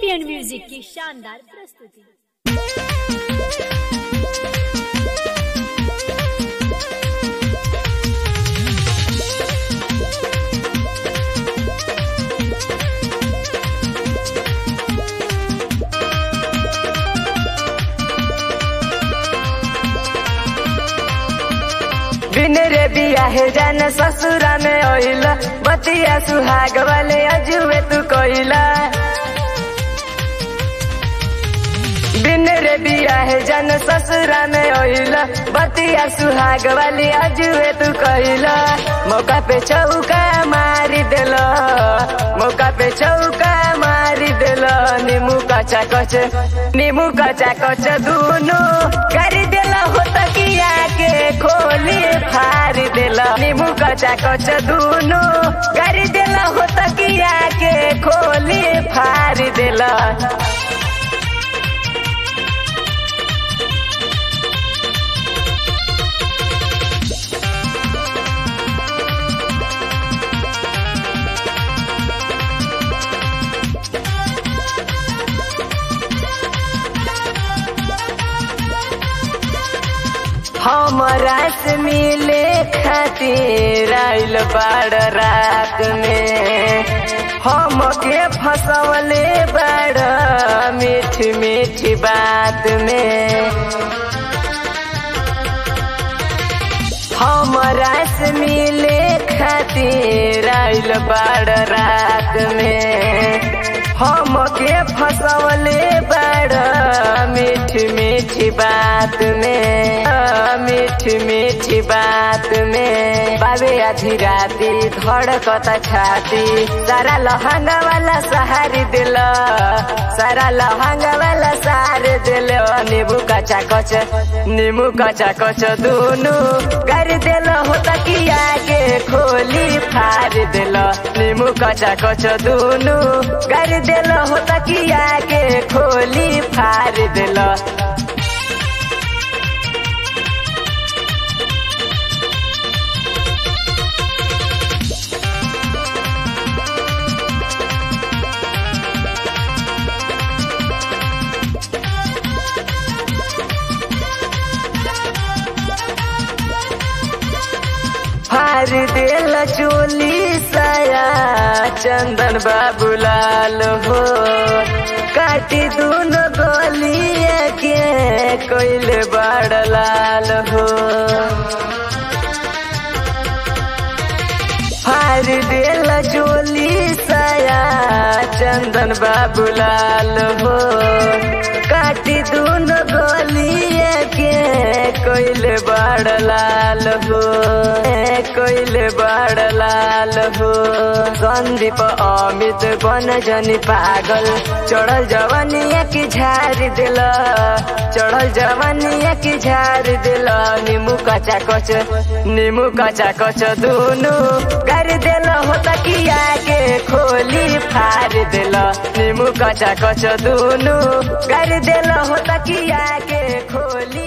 champion music की शानदार प्रस्तुति बिन रे बियाहे जान ससुरा में ओइला बतिया सुहाग वाले अजुए तू कोइला बिन रे बियाहे जान ससुरा में ओइला बतिया सुहाग वाली अजुए तू कोइला मौका पे चौका मारी देला मौका पे चौका मारी देला नीमू कचा कच नीमू कचा कच दूनो कर देला हो तकिया के खोली फार देला नीमू कचा कच दूनो कर देला हो तकिया के खोली फार देला हमरा से मिले खातिर आइल बाड़ रात में हमके फसवले बाड़ मीठी मीठी बात में हमरा से मिले खातिर आइल बाड़ रात में हमके फसवले बड़ मीठी मीठी बात में मीठी मीठी बात में बाबे आधी राती धड़कता छाती सारा लहंगा वाला सहारी दिल सारा लहंगा वाला सहार दिल नींबू कचा कच नींबू कचा कच दूनु कर दिल हो तकिया के खोली फार दिल नींबू कचा कच दूनु कर दिल हो तकिया के खोली फार दिल फार दिल चोली साया चंदन बाबू लाल हो काटी दूनो गोलिया के कोइले बड़ लाल हो फार दिल चोली साया चंदन बाबू लाल हो काटी दूनो गोलिया के कोइले बड़ लाल हो कोइले बड़ लाल हो संदीप अमित बन जनी पागल चढ़ल जवानिया की झार दिल चढ़ल जवानिया की झार दिल नीमू कचा कच नीमू कचा कच दूनु कर दिल हो तकिया के खोली फार दिल नीमू कचा कच दूनु कर दिल हो तकिया के खोली